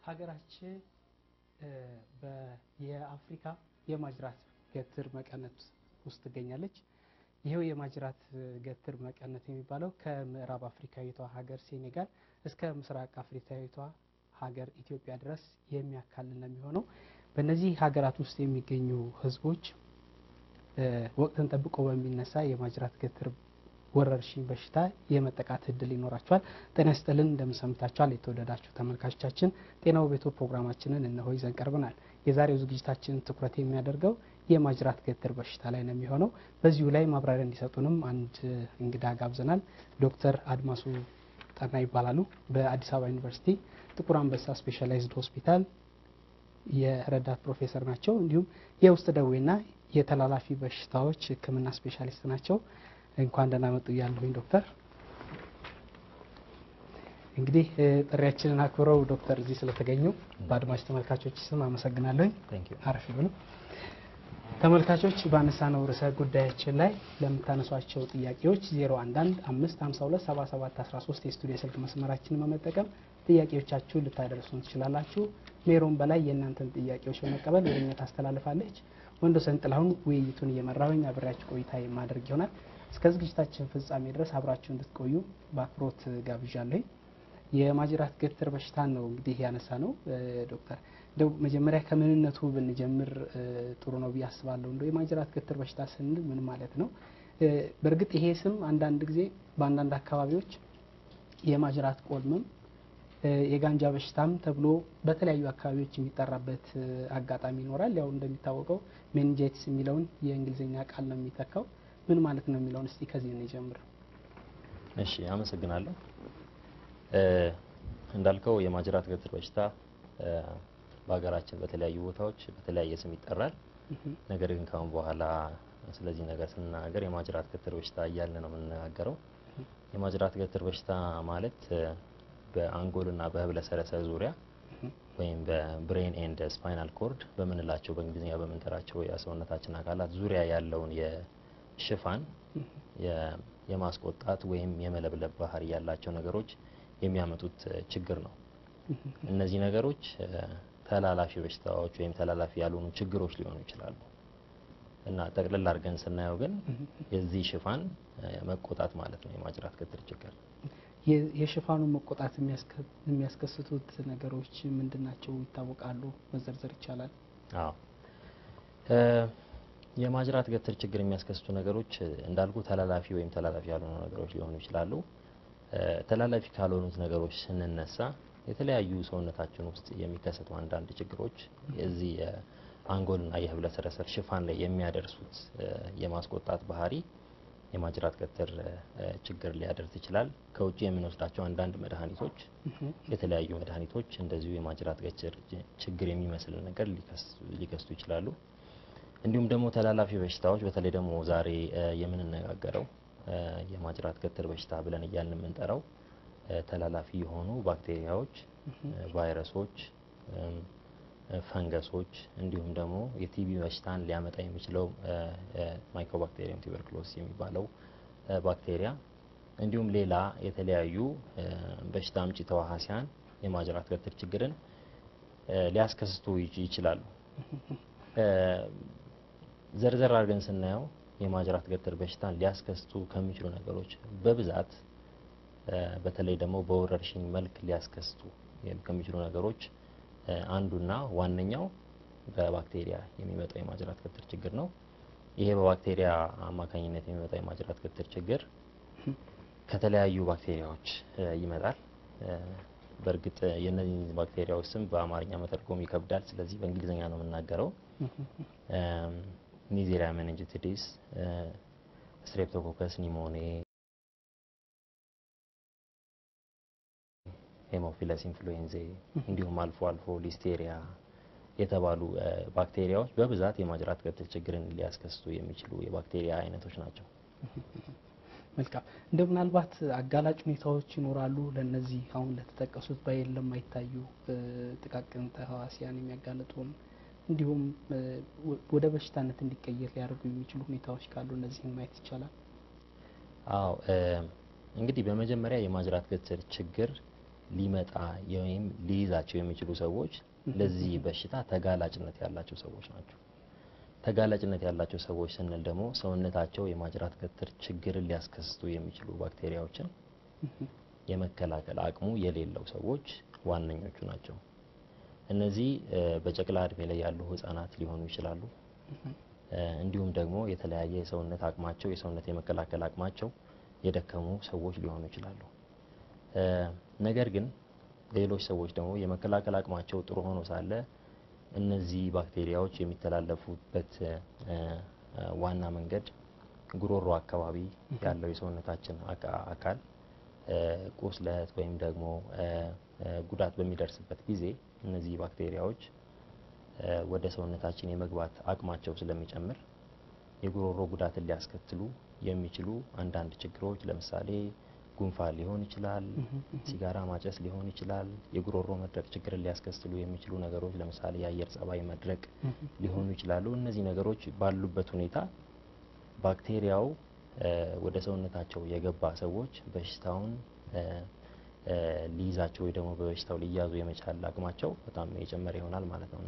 ሀገራችን የአፍሪካ የማጅራት ገትር መቀነት ውስጥ ትገኛለች። ይኸው የማጅራት ገትር መቀነት የሚባለው ከምዕራብ አፍሪካዊቷ ሀገር ሴኔጋል እስከ ምስራቅ አፍሪካዊቷ ሀገር ኢትዮጵያ ድረስ የሚያካልል ነው የሚሆነው። በእነዚህ ሀገራት ውስጥ የሚገኙ ሕዝቦች ወቅትን ጠብቆ በሚነሳ የማጅራት ገትር ወረርሽኝ በሽታ የመጠቃት እድል ይኖራቸዋል። ጤና ይስጥልን እንደምንሰምታችኋል። የተወደዳችሁ ተመልካቾቻችን ጤናው ቤቶ ፕሮግራማችንን እነሆ ይዘን ቀርበናል። የዛሬው ዝግጅታችን ትኩረት የሚያደርገው የማጅራት ገትር በሽታ ላይ ነው የሚሆነው። በዚሁ ላይ ማብራሪያ እንዲሰጡንም አንድ እንግዳ ጋብዘናል። ዶክተር አድማሱ ጠና ይባላሉ። በአዲስ አበባ ዩኒቨርሲቲ ጥቁር አንበሳ ስፔሻላይዝድ ሆስፒታል የረዳት ፕሮፌሰር ናቸው። እንዲሁም የውስጥ ደዌና የተላላፊ በሽታዎች ሕክምና ስፔሻሊስት ናቸው። እንኳን ደህና መጡ እያለሁኝ ዶክተር እንግዲህ ጥሪያችንን አክብረው ዶክተር እዚህ ስለተገኙ በአድማጭ ተመልካቾች ስም አመሰግናለሁኝ። አረፍ ብሎ ተመልካቾች ባነሳነው ርዕሰ ጉዳያችን ላይ ለምታነሷቸው ጥያቄዎች 011 552 7713 የስቱዲዮ ስልክ መስመራችንን በመጠቀም ጥያቄዎቻችሁን ልታደርሱን ትችላላችሁ። ሜሮን በላይ የእናንተን ጥያቄዎች በመቀበል ወደኛ ታስተላልፋለች። ወንዶሰን ጥላሁን ውይይቱን እየመራሁኝ አብሬያችሁ ቆይታ የማደርግ ይሆናል። እስከ ዝግጅታችን ፍጻሜ ድረስ አብራችሁ እንድትቆዩ በአክብሮት ጋብዣለሁ። የማጅራት ገትር በሽታን ነው እንግዲህ ያነሳ ነው ዶክተር እንደው መጀመሪያ ከምንነቱ ብንጀምር ጥሩ ነው ብዬ አስባለሁ። እንደው የማጅራት ገትር በሽታ ስንል ምን ማለት ነው? በእርግጥ ይሄ ስም አንዳንድ ጊዜ በአንዳንድ አካባቢዎች የማጅራት ቆልምም የጋንጃ በሽታም ተብሎ በተለያዩ አካባቢዎች የሚጠራበት አጋጣሚ ይኖራል። ያው እንደሚታወቀው ሜኒንጃይቲስ የሚለውን የእንግሊዝኛ ቃል ነው የሚተካው። ምን ማለት ነው የሚለውን እስቲ ከዚህ እንጀምር። እሺ፣ አመሰግናለሁ። እንዳልከው የማጅራት ገትር በሽታ በሀገራችን በተለያዩ ቦታዎች በተለያየ ስም ይጠራል። ነገር ግን ካሁን በኋላ ስለዚህ ነገር ስንናገር የማጅራት ገትር በሽታ እያልን ነው የምንናገረው። የማጅራት ገትር በሽታ ማለት በአንጎልና በህብለ ሰረሰር ዙሪያ ወይም በብሬን ኤንድ ስፓይናል ኮርድ በምንላቸው በእንግሊዝኛ በምንጠራቸው የሰውነታችን አካላት ዙሪያ ያለውን የሽፋን የማስቆጣት ወይም የመለብለብ ባህሪ ያላቸው ነገሮች የሚያመጡት ችግር ነው። እነዚህ ነገሮች ተላላፊ በሽታዎች ወይም ተላላፊ ያልሆኑ ችግሮች ሊሆኑ ይችላሉ እና ጠቅልል አድርገን ስናየው ግን የዚህ ሽፋን መቆጣት ማለት ነው የማጅራት ገትር ችግር። የሽፋኑ መቆጣት የሚያስከስቱት ነገሮች ምንድን ናቸው? ይታወቃሉ? መዘርዘር ይቻላል? አዎ የማጅራት ገትር ችግር የሚያስከስቱ ነገሮች እንዳልኩ ተላላፊ ወይም ተላላፊ ያልሆኑ ነገሮች ሊሆኑ ይችላሉ። ተላላፊ ካልሆኑት ነገሮች ስንነሳ የተለያዩ ሰውነታችን ውስጥ የሚከሰቱ አንዳንድ ችግሮች የዚህ የአንጎልና የህብለ ሰረሰር ሽፋን ላይ የሚያደርሱት የማስቆጣት ባህሪ የማጅራት ገትር ችግር ሊያደርስ ይችላል። ከውጭ የምንወስዳቸው አንዳንድ መድኃኒቶች፣ የተለያዩ መድኃኒቶች እንደዚሁ የማጅራት ገትር ችግር የሚመስል ነገር ሊከስቱ ይችላሉ። እንዲሁም ደግሞ ተላላፊ በሽታዎች በተለይ ደግሞ ዛሬ የምንነጋገረው የማጅራት ገትር በሽታ ብለን እያልን የምንጠራው ተላላፊ የሆኑ ባክቴሪያዎች፣ ቫይረሶች፣ ፈንገሶች እንዲሁም ደግሞ የቲቢ በሽታን ሊያመጣ የሚችለው ማይኮባክቴሪየም ቱበርክሎስ የሚባለው ባክቴሪያ እንዲሁም ሌላ የተለያዩ በሽታ አምጪ ተዋሃሲያን የማጅራት ገትር ችግርን ሊያስከስቱ ይችላሉ። ዘርዘር አድርገን ስናየው የማጅራት ገትር በሽታን ሊያስከስቱ ከሚችሉ ነገሮች በብዛት በተለይ ደግሞ በወረርሽኝ መልክ ሊያስከስቱ ከሚችሉ ነገሮች አንዱና ዋነኛው በባክቴሪያ የሚመጣው የማጅራት ገትር ችግር ነው። ይሄ በባክቴሪያ አማካኝነት የሚመጣው የማጅራት ገትር ችግር ከተለያዩ ባክቴሪያዎች ይመጣል። በእርግጥ የእነዚህ ባክቴሪያዎች ስም በአማርኛ መተርጎም ይከብዳል። ስለዚህ በእንግሊዝኛ ነው የምናገረው። ኒዜሪያ ሜኒንጂቲዲስ፣ ስትሬፕቶኮከስ ኒሞኔ፣ ሄሞፊለስ ኢንፍሉዌንዜ እንዲሁም አልፎ አልፎ ሊስቴሪያ የተባሉ ባክቴሪያዎች በብዛት የማጅራት ገትር ችግርን ሊያስከስቱ የሚችሉ የባክቴሪያ አይነቶች ናቸው። መልካም እንደ ምናልባት አጋላጭ ሁኔታዎች ይኖራሉ ለነዚህ አሁን ለተጠቀሱት በአይን ለማይታዩ ጥቃቅን ተህዋሲያን የሚያጋልጡን እንዲሁም ወደ በሽታነት እንዲቀየር ሊያደርጉ የሚችሉ ሁኔታዎች ካሉ እነዚህን ማየት ይቻላል። አዎ እንግዲህ በመጀመሪያ የማጅራት ገትር ችግር ሊመጣ ወይም ሊይዛቸው የሚችሉ ሰዎች ለዚህ በሽታ ተጋላጭነት ያላቸው ሰዎች ናቸው። ተጋላጭነት ያላቸው ሰዎች ስንል ደግሞ ሰውነታቸው የማጅራት ገትር ችግርን ሊያስከስቱ የሚችሉ ባክቴሪያዎችን የመከላከል አቅሙ የሌለው ሰዎች ዋነኞቹ ናቸው። እነዚህ በጨቅላ እድሜ ላይ ያሉ ህጻናት ሊሆኑ ይችላሉ። እንዲሁም ደግሞ የተለያየ የሰውነት አቅማቸው የሰውነት የመከላከል አቅማቸው የደከሙ ሰዎች ሊሆኑ ይችላሉ። ነገር ግን ሌሎች ሰዎች ደግሞ የመከላከል አቅማቸው ጥሩ ሆኖ ሳለ እነዚህ ባክቴሪያዎች የሚተላለፉበት ዋና መንገድ ጉሮሮ አካባቢ ያለው የሰውነታችን አካል ቁስለት ወይም ደግሞ ጉዳት በሚደርስበት ጊዜ እነዚህ ባክቴሪያዎች ወደ ሰውነታችን የመግባት አቅማቸው ስለሚጨምር የጉሮሮ ጉዳትን ሊያስከትሉ የሚችሉ አንዳንድ ችግሮች ለምሳሌ ጉንፋን ሊሆን ይችላል፣ ሲጋራ ማጨስ ሊሆን ይችላል። የጉሮሮ መድረቅ ችግርን ሊያስከትሉ የሚችሉ ነገሮች ለምሳሌ የአየር ጸባይ መድረቅ ሊሆኑ ይችላሉ። እነዚህ ነገሮች ባሉበት ሁኔታ ባክቴሪያው ወደ ሰውነታቸው የገባ ሰዎች በሽታውን ሊይዛቸው ወይ ደግሞ በበሽታው ሊያዙ የመቻል አቅማቸው በጣም የጨመረ ይሆናል ማለት ነው እና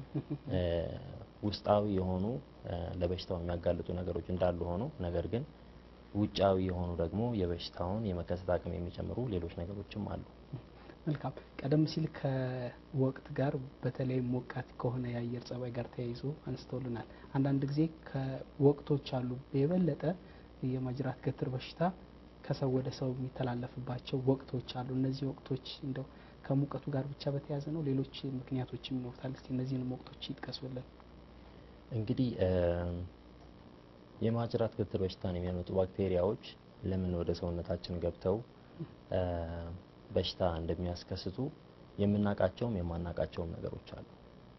ውስጣዊ የሆኑ ለበሽታው የሚያጋልጡ ነገሮች እንዳሉ ሆኖ ነገር ግን ውጫዊ የሆኑ ደግሞ የበሽታውን የመከሰት አቅም የሚጨምሩ ሌሎች ነገሮችም አሉ። መልካም። ቀደም ሲል ከወቅት ጋር በተለይ ሞቃት ከሆነ የአየር ጸባይ ጋር ተያይዞ አንስተውልናል። አንዳንድ ጊዜ ከወቅቶች አሉ የበለጠ የማጅራት ገትር በሽታ ከሰው ወደ ሰው የሚተላለፍባቸው ወቅቶች አሉ። እነዚህ ወቅቶች እንደው ከሙቀቱ ጋር ብቻ በተያያዘ ነው? ሌሎች ምክንያቶችም ይኖሩታል? እስቲ እነዚህንም ወቅቶች ይጥቀሱልን። እንግዲህ የማጅራት ገትር በሽታን የሚያመጡ ባክቴሪያዎች ለምን ወደ ሰውነታችን ገብተው በሽታ እንደሚያስከስቱ የምናውቃቸውም የማናውቃቸውም ነገሮች አሉ።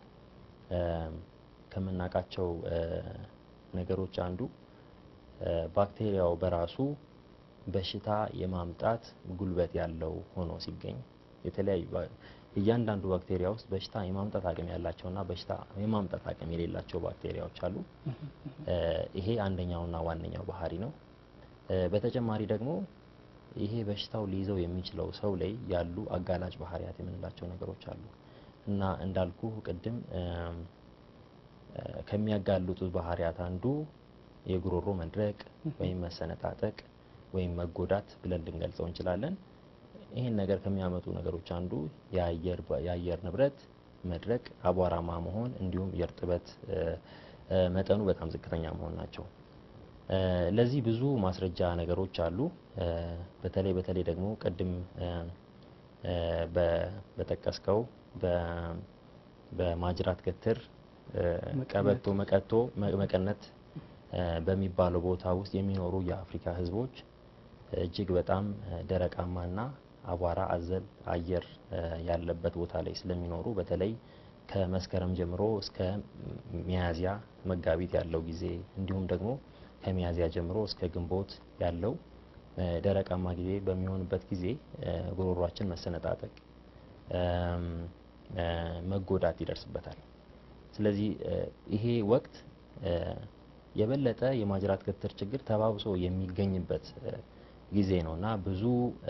ከምናውቃቸው ነገሮች አንዱ ባክቴሪያው በራሱ በሽታ የማምጣት ጉልበት ያለው ሆኖ ሲገኝ የተለያዩ እያንዳንዱ ባክቴሪያ ውስጥ በሽታ የማምጣት አቅም ያላቸውና በሽታ የማምጣት አቅም የሌላቸው ባክቴሪያዎች አሉ። ይሄ አንደኛውና ዋነኛው ባህሪ ነው። በተጨማሪ ደግሞ ይሄ በሽታው ሊይዘው የሚችለው ሰው ላይ ያሉ አጋላጭ ባህሪያት የምንላቸው ነገሮች አሉ እና እንዳልኩ ቅድም ከሚያጋልጡት ባህሪያት አንዱ የጉሮሮ መድረቅ ወይም መሰነጣጠቅ ወይም መጎዳት ብለን ልንገልጸው እንችላለን። ይህን ነገር ከሚያመጡ ነገሮች አንዱ የአየር ንብረት መድረቅ፣ አቧራማ መሆን እንዲሁም የእርጥበት መጠኑ በጣም ዝቅተኛ መሆን ናቸው። ለዚህ ብዙ ማስረጃ ነገሮች አሉ። በተለይ በተለይ ደግሞ ቅድም በጠቀስከው በማጅራት ገትር ቀበቶ መቀቶ መቀነት በሚባለው ቦታ ውስጥ የሚኖሩ የአፍሪካ ሕዝቦች እጅግ በጣም ደረቃማና አቧራ አዘል አየር ያለበት ቦታ ላይ ስለሚኖሩ በተለይ ከመስከረም ጀምሮ እስከ ሚያዝያ መጋቢት ያለው ጊዜ እንዲሁም ደግሞ ከሚያዝያ ጀምሮ እስከ ግንቦት ያለው ደረቃማ ጊዜ በሚሆንበት ጊዜ ጉሮሯችን መሰነጣጠቅ፣ መጎዳት ይደርስበታል። ስለዚህ ይሄ ወቅት የበለጠ የማጅራት ገትር ችግር ተባብሶ የሚገኝበት ጊዜ ነው እና ብዙ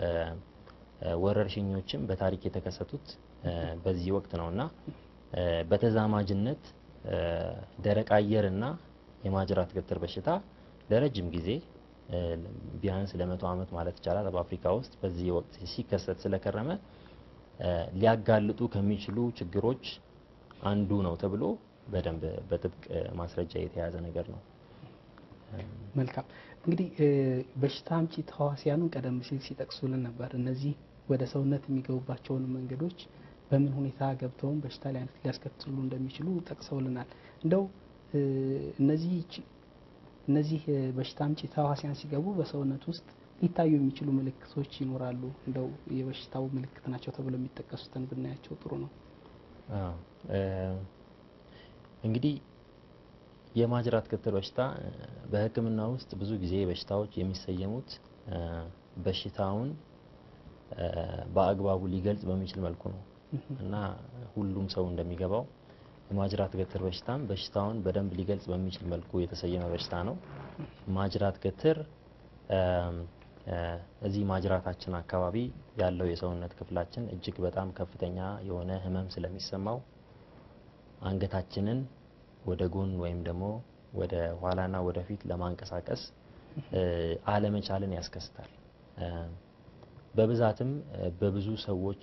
ወረርሽኞችም በታሪክ የተከሰቱት በዚህ ወቅት ነው እና በተዛማጅነት ደረቅ አየርና የማጅራት ገትር በሽታ ለረጅም ጊዜ ቢያንስ ለመቶ ዓመት ማለት ይቻላል በአፍሪካ ውስጥ በዚህ ወቅት ሲከሰት ስለከረመ ሊያጋልጡ ከሚችሉ ችግሮች አንዱ ነው ተብሎ በደንብ በጥብቅ ማስረጃ የተያዘ ነገር ነው። መልካም እንግዲህ በሽታ አምጪ ተህዋሲያኑን ቀደም ሲል ሲጠቅሱልን ነበር። እነዚህ ወደ ሰውነት የሚገቡባቸውን መንገዶች በምን ሁኔታ ገብተውም በሽታ ሊያስከትሉ እንደሚችሉ ጠቅሰውልናል። እንደው እነዚህ እነዚህ በሽታ አምጪ ተህዋሲያን ሲገቡ በሰውነት ውስጥ ሊታዩ የሚችሉ ምልክቶች ይኖራሉ። እንደው የበሽታው ምልክት ናቸው ተብሎ የሚጠቀሱትን ብናያቸው ጥሩ ነው። እንግዲህ የማጅራት ገትር በሽታ በሕክምና ውስጥ ብዙ ጊዜ በሽታዎች የሚሰየሙት በሽታውን በአግባቡ ሊገልጽ በሚችል መልኩ ነው እና ሁሉም ሰው እንደሚገባው የማጅራት ገትር በሽታም በሽታውን በደንብ ሊገልጽ በሚችል መልኩ የተሰየመ በሽታ ነው። ማጅራት ገትር እዚህ ማጅራታችን አካባቢ ያለው የሰውነት ክፍላችን እጅግ በጣም ከፍተኛ የሆነ ህመም ስለሚሰማው አንገታችንን ወደ ጎን ወይም ደግሞ ወደ ኋላና ወደፊት ለማንቀሳቀስ አለመቻልን ያስከስታል። በብዛትም በብዙ ሰዎች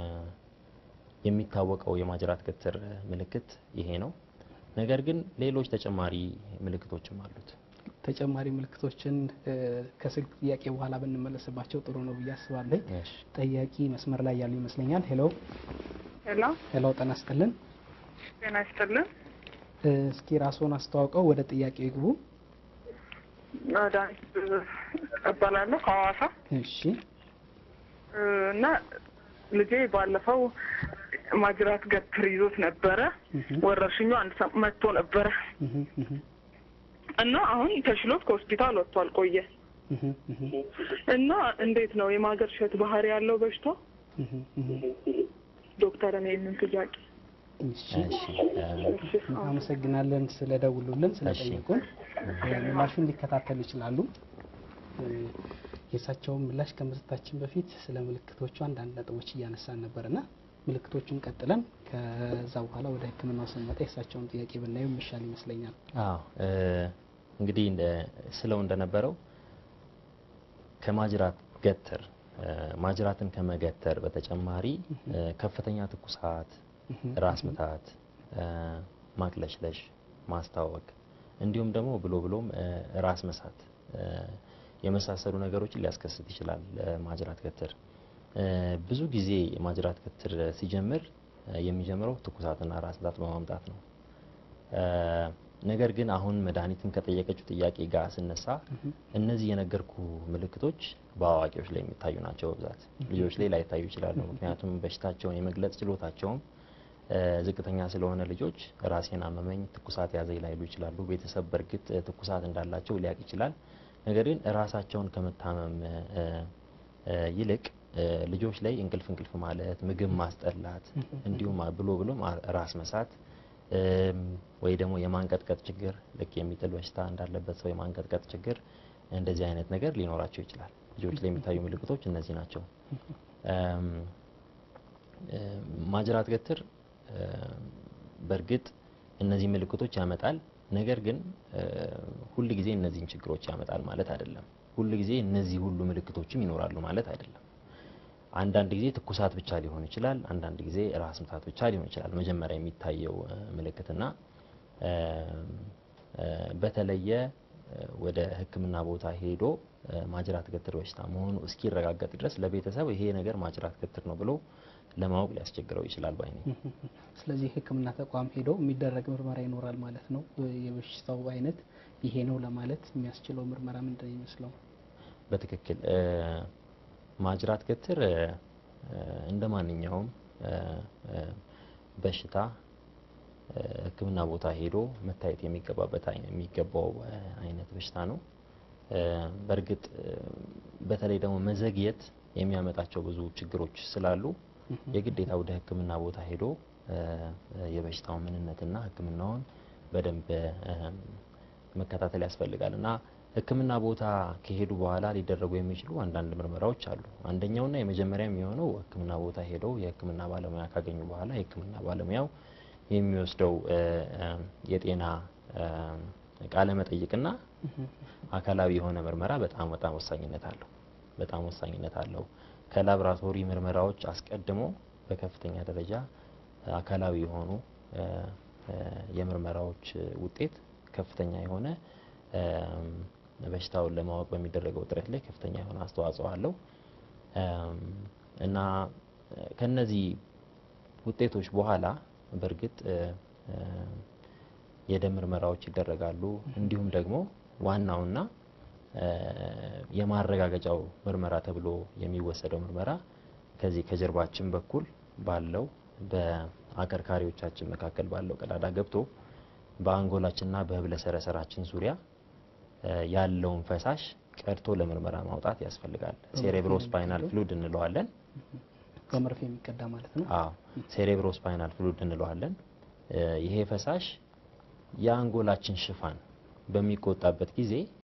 የሚታወቀው የማጅራት ገትር ምልክት ይሄ ነው። ነገር ግን ሌሎች ተጨማሪ ምልክቶችም አሉት። ተጨማሪ ምልክቶችን ከስልክ ጥያቄ በኋላ ብንመለስባቸው ጥሩ ነው ብዬ አስባለሁ። ጠያቂ መስመር ላይ ያሉ ይመስለኛል። ሄሎ ሄሎ ሄሎ፣ ጤና ይስጥልን። ጤና ይስጥልን። እስኪ ራስዎን አስተዋውቀው ወደ ጥያቄው ይግቡ። ዳኒት እባላለሁ ከሐዋሳ እሺ እና ልጄ ባለፈው ማጅራት ገትር ይዞት ነበረ። ወረርሽኙ አንድ ሰ መጥቶ ነበረ እና አሁን ተሽሎት ከሆስፒታል ወጥቷል ቆየ እና እንዴት ነው የማገርሸት ባህሪ ያለው በሽታ? ዶክተር እኔ ይህንን ጥያቄ አመሰግናለን ስለደውሉልን ስለጠየቁን። ምላሹን ሊከታተሉ ይችላሉ። የእሳቸውን ምላሽ ከመስጠታችን በፊት ስለ ምልክቶቹ አንዳንድ ነጥቦች እያነሳን ነበርና ምልክቶቹን ቀጥለን ከዛ በኋላ ወደ ሕክምናው ስንመጣ የእሳቸውን ጥያቄ ብናየው የሚሻል ይመስለኛል። አዎ እንግዲህ ስለው እንደነበረው ከማጅራት ገትር ማጅራትን ከመገተር በተጨማሪ ከፍተኛ ትኩሳት፣ ራስ ምታት፣ ማቅለሽለሽ፣ ማስታወክ እንዲሁም ደግሞ ብሎ ብሎም ራስ መሳት የመሳሰሉ ነገሮችን ሊያስከስት ይችላል። ማጅራት ገትር ብዙ ጊዜ ማጅራት ገትር ሲጀምር የሚጀምረው ትኩሳትና ራስ ምታት በማምጣት ነው። ነገር ግን አሁን መድኃኒትም ከጠየቀችው ጥያቄ ጋር ስነሳ እነዚህ የነገርኩ ምልክቶች በአዋቂዎች ላይ የሚታዩ ናቸው። በብዛት ልጆች ላይ ላይታዩ ይችላሉ። ምክንያቱም በሽታቸውን የመግለጽ ችሎታቸውም ዝቅተኛ ስለሆነ ልጆች ራሴን አመመኝ፣ ትኩሳት ያዘኝ ላይሉ ይችላሉ። ቤተሰብ በእርግጥ ትኩሳት እንዳላቸው ሊያውቅ ይችላል። ነገር ግን ራሳቸውን ከመታመም ይልቅ ልጆች ላይ እንቅልፍ እንቅልፍ ማለት፣ ምግብ ማስጠላት እንዲሁም ብሎ ብሎም ራስ መሳት ወይ ደግሞ የማንቀጥቀጥ ችግር ልክ የሚጥል በሽታ እንዳለበት ሰው የማንቀጥቀጥ ችግር እንደዚህ አይነት ነገር ሊኖራቸው ይችላል። ልጆች ላይ የሚታዩ ምልክቶች እነዚህ ናቸው። ማጅራት ገትር በእርግጥ እነዚህ ምልክቶች ያመጣል። ነገር ግን ሁል ጊዜ እነዚህን ችግሮች ያመጣል ማለት አይደለም። ሁል ጊዜ እነዚህ ሁሉ ምልክቶችም ይኖራሉ ማለት አይደለም። አንዳንድ ጊዜ ትኩሳት ብቻ ሊሆን ይችላል። አንዳንድ ጊዜ ራስ ምታት ብቻ ሊሆን ይችላል መጀመሪያ የሚታየው ምልክትና በተለየ ወደ ሕክምና ቦታ ሄዶ ማጅራት ገትር በሽታ መሆኑ እስኪረጋገጥ ድረስ ለቤተሰብ ይሄ ነገር ማጅራት ገትር ነው ብሎ ለማወቅ ሊያስቸግረው ይችላል ባይ ነኝ። ስለዚህ ሕክምና ተቋም ሄዶ የሚደረግ ምርመራ ይኖራል ማለት ነው። የበሽታው አይነት ይሄ ነው ለማለት የሚያስችለው ምርመራ ምንድን ነው ይመስለው? በትክክል ማጅራት ገትር እንደ ማንኛውም በሽታ ሕክምና ቦታ ሄዶ መታየት የሚገባበት የሚገባው አይነት በሽታ ነው። በእርግጥ በተለይ ደግሞ መዘግየት የሚያመጣቸው ብዙ ችግሮች ስላሉ የግዴታ ወደ ሕክምና ቦታ ሄዶ የበሽታው ምንነትና ሕክምናውን በደንብ መከታተል ያስፈልጋል እና ሕክምና ቦታ ከሄዱ በኋላ ሊደረጉ የሚችሉ አንዳንድ ምርመራዎች አሉ። አንደኛውና የመጀመሪያ የሚሆነው ሕክምና ቦታ ሄደው የሕክምና ባለሙያ ካገኙ በኋላ የሕክምና ባለሙያው የሚወስደው የጤና ቃለ መጠይቅና አካላዊ የሆነ ምርመራ በጣም በጣም ወሳኝነት አለው። በጣም ወሳኝነት አለው። ከላብራቶሪ ምርመራዎች አስቀድሞ በከፍተኛ ደረጃ አካላዊ የሆኑ የምርመራዎች ውጤት ከፍተኛ የሆነ በሽታውን ለማወቅ በሚደረገው ጥረት ላይ ከፍተኛ የሆነ አስተዋጽኦ አለው እና ከነዚህ ውጤቶች በኋላ በእርግጥ የደም ምርመራዎች ይደረጋሉ። እንዲሁም ደግሞ ዋናውና የማረጋገጫው ምርመራ ተብሎ የሚወሰደው ምርመራ ከዚህ ከጀርባችን በኩል ባለው በአከርካሪዎቻችን መካከል ባለው ቀዳዳ ገብቶ በአንጎላችንና በህብለ ሰረሰራችን ዙሪያ ያለውን ፈሳሽ ቀድቶ ለምርመራ ማውጣት ያስፈልጋል። ሴሬብሮ ስፓይናል ፍሉድ እንለዋለን። በመርፌ የሚቀዳ ማለት ነው። አዎ ሴሬብሮ ስፓይናል ፍሉድ እንለዋለን። ይሄ ፈሳሽ የአንጎላችን ሽፋን በሚቆጣበት ጊዜ